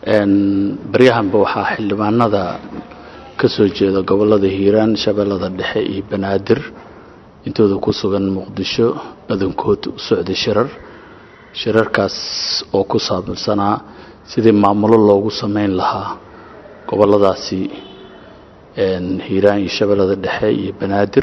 baryahanba waxaa xildhibaanada ka soo jeeda gobollada hiiraan shabeellada dhexe iyo banaadir intooda ku sugan muqdisho badankood u socday shirar shirarkaas oo ku saabsanaa sidii maamulo loogu samayn lahaa gobolladaasi hiiraan iyo shabeellada dhexe iyo banaadir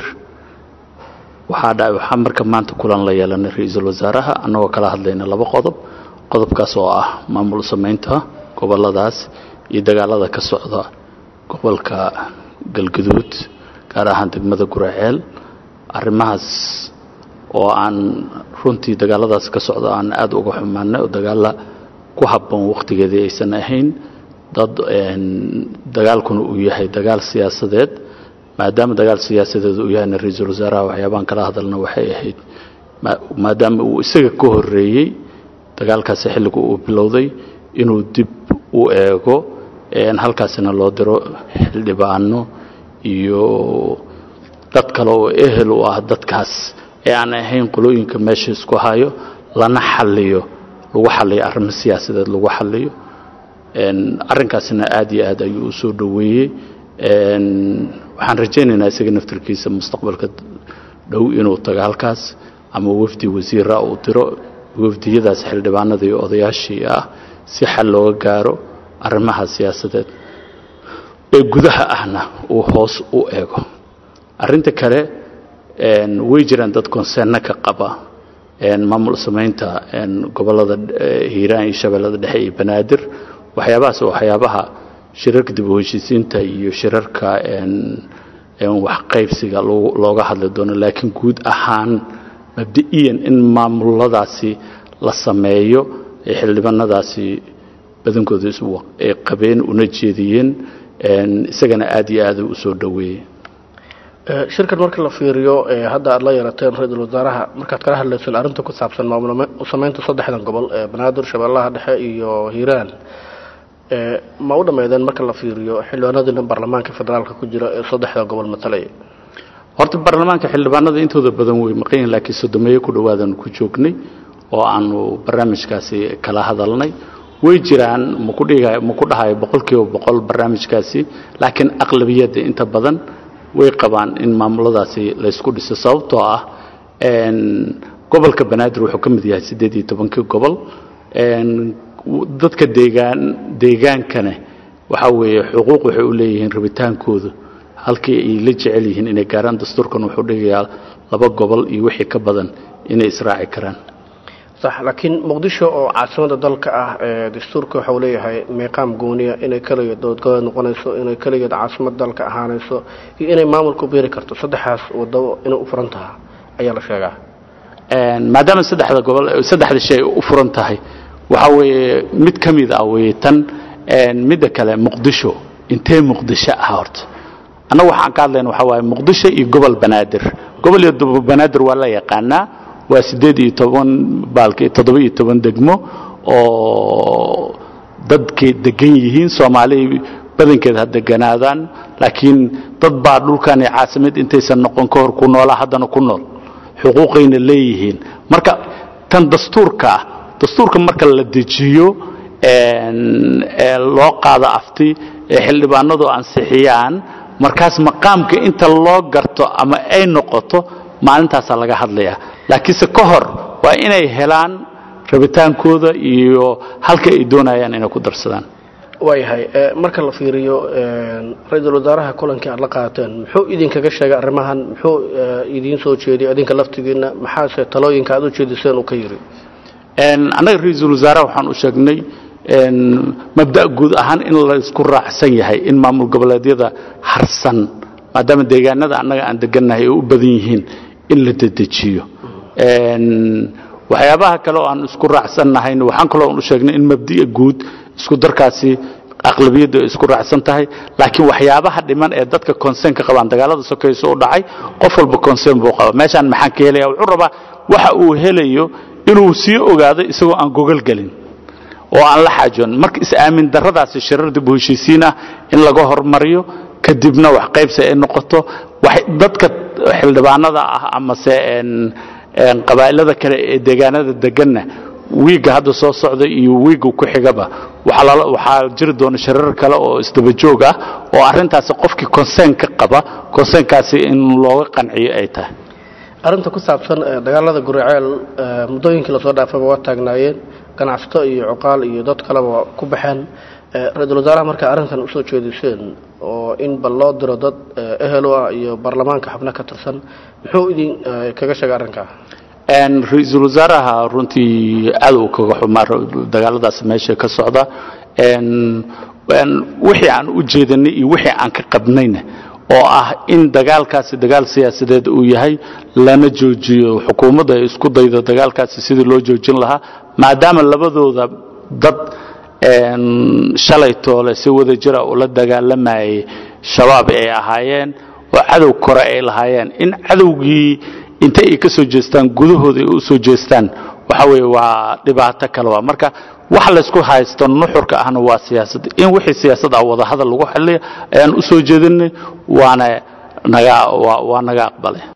waxaa dha waxaa marka maanta kulan la yeelanay ra-iisul wasaaraha annagoo kala hadlayna laba qodob qodobkaas oo ah maamul samaynta gobolladaas iyo dagaalada ka socda gobolka galguduud gaar ahaan degmada guraceel arrimahaas oo aan runtii dagaaladaas ka socda aan aada uga xumaanay oo dagaalla ku habboon wakhtigeedii aysan ahayn dad dagaalkuna uu yahay dagaal siyaasadeed maadaama dagaal siyaasadeed uu yahayna ra-iisul wasaaraha waxyaabaan kala hadalna waxay ahayd maadaama uu isaga ka horeeyey dagaalkaasi xilligu uu bilowday inuu dib u eego halkaasina loo diro xildhibaano iyo dad kale oo ehel u ah dadkaas ee aan ahayn qolooyinka meesha isku hayo lana xaliyo lagu xaliyo arrimo siyaasadeed lagu xaliyo arrinkaasina aada iyo aad ayuu u soo dhoweeyey waxaan rajaynaynaa isaga naftarkiisa mustaqbalka dhow inuu tago halkaas ama wafdi wasiira uu diro wafdiyadaas xildhibaanada iyo odayaashii ah si xal looga gaaro arrimaha siyaasadeed ee gudaha ahna uu hoos u eego arrinta kale way jiraan dad konseerno ka qaba maamul samaynta gobollada hiiraan iyo shabeellada dhexe iyo banaadir waxyaabahaas oo waxyaabaha shirarka dib u heshiisiinta iyo shirarka wax qaybsiga looga hadli doono laakiin guud ahaan mabdi'iyan in maamuladaasi la sameeyo ee xildhibaanadaasi badankooda ay qabeen una jeediyeen isagana aada iyo aada u soo dhoweeyey shirkan marka la fiiriyo hadda aada la yeelateen ra-iisul wasaaraha markaad kala hadlayseen arrinta ku saabsan maamul samaynta saddexdan gobol ee banaadir shabeellaha dhexe iyo hiiraan ma u dhammeydeen marka la fiiriyo xildhibaanadiina baarlamaanka federaalka ku jira ee saddexda gobol matalaya horta baarlamaanka xildhibaanada intooda badan way maqan yihin laakiin sodomeeyo ku dhowaadan ku joognay oo aanu barnaamijkaasi kala hadalnay way jiraan maku dhiga maku dhahayo boqolkiiba boqol barnaamijkaasi laakiin aqlabiyadda inta badan way qabaan in maamuladaasi laysku dhiso sababtoo ah gobolka banaadir wuxuu ka mid yahay siddeed iyo tobankii gobol dadka deegaan deegaankana waxaa weeye xuquuq waxay u leeyihiin rabitaankooda halkii ay la jecel yihiin inay gaaraan dastuurkan wuxuu dhigayaa laba gobol iyo wixii ka badan inay israaci karaan sax laakiin muqdisho oo caasimada dalka ah ee dastuurka waxau leeyahay meeqaam gooniya inay keligeed dowladgoboleed noqonayso inay keligeed caasimad dalka ahaanayso iyo inay maamulku beeri karto saddexaas wadabo inay u furan tahay ayaa la sheegaa maadaama saddexda gobol saddexda shay u furan tahay waxaa weeye mid ka mid ah weye tan midda kale muqdisho intee muqdisho ah horta annagu waxaan ka hadlayna waxaa waaye muqdisho iyo gobol banaadir gobol iyo banaadir waa la yaqaanaa waa siddeed iyo toban baalki toddoba iyo toban degmo oo dadkay degan yihiin soomaali badankeed ha deganaadaan laakiin dad baa dhulkan iyo caasimad intaysan noqon ka hor ku noolaa haddana ku nool xuquuqayna leeyihiin marka tan dastuurka ah dastuurka marka la dejiyo ee loo qaado afti ee xildhibaanadu ansixiyaan markaas maqaamka inta loo garto ama ay noqoto maalintaasaa laga hadlayaa laakiinse ka hor waa inay helaan rabitaankooda iyo halka ay doonayaan inay ku darsadaan waayahay marka la fiiriyo ra-iisul wasaaraha kulankii aad la qaateen muxuu idinkaga sheegay arrimahan muxuu idiin soo jeediyay idinka laftigiina maxaase talooyinka aad u jeediseen uu ka yidhi annaga ra-iisul wasaaraha waxaan u sheegnay mabda guud ahaan in la isku raacsan yahay in maamul goboleedyada harsan maadaama deegaanada annaga aan degannahay ay u badan yihiin in la dedejiyo waxyaabaha kale oo aan isku raacsannahayna waxaan kaloo u sheegnay in mabdi'a guud isku darkaasi aqlabiyaddu ay isku raacsan tahay laakiin waxyaabaha dhiman ee dadka consern ka qabaan dagaalada sokayso u dhacay qof walba concern buu qaba meeshaan maxaan ka helaya wuxuu rabaa waxa uu helayo inuu sii ogaado isagoo aan gogol gelin oo aan la xaajoon marka is-aamin darradaasi shirar dib u heshiisiin ah in laga hormariyo kadibna wax qaybsi ay noqoto dadka xildhibaanada ah amase qabaa'ilada kale ee deegaanada deganna wiigga hadda soo socda iyo wiigga ku xigaba waxaa jiri doona shirar kale oo isdaba joog ah oo arrintaasi qofkii consern ka qaba consernkaasi in looga qanciyo ay tahay arrinta ku saabsan dagaalada guriceel muddooyinkii lasoo dhaafaba waa taagnaayeen ganacsato iyo cuqaal iyo dad kaleba ku baxeen ra-iisul wasaaraha markaa arrintan usoo jeediseen oo in bal loo diro dad ehelo ah iyo baarlamaanka xubno ka tirsan muxuu idin kaga sheegay arrinkaa ra-iisul wasaaraha runtii aad uu kaga xumaa dagaaladaas meesha ka socda wixii aan u jeedanay iyo wixii aan ka qabnayna oo ah in dagaalkaasi dagaal siyaasadeed uu yahay lana joojiyo xukuumadda ay isku daydo dagaalkaasi sidii loo joojin lahaa maadaama labadooda dad shalay toole si wada jira ula dagaalamayay shabaab ay ahaayeen oo cadow kore ay lahaayeen in cadowgii intay ay ka soo jeestaan gudahooda ay u soo jeestaan waxa weeye waa dhibaato kale waa marka wax laysku haysto nuxurka ahna waa siyaasad in wixii siyaasad ah wadahadal lagu xaliya ayaan u soo jeedinay waana naga waa naga aqbalay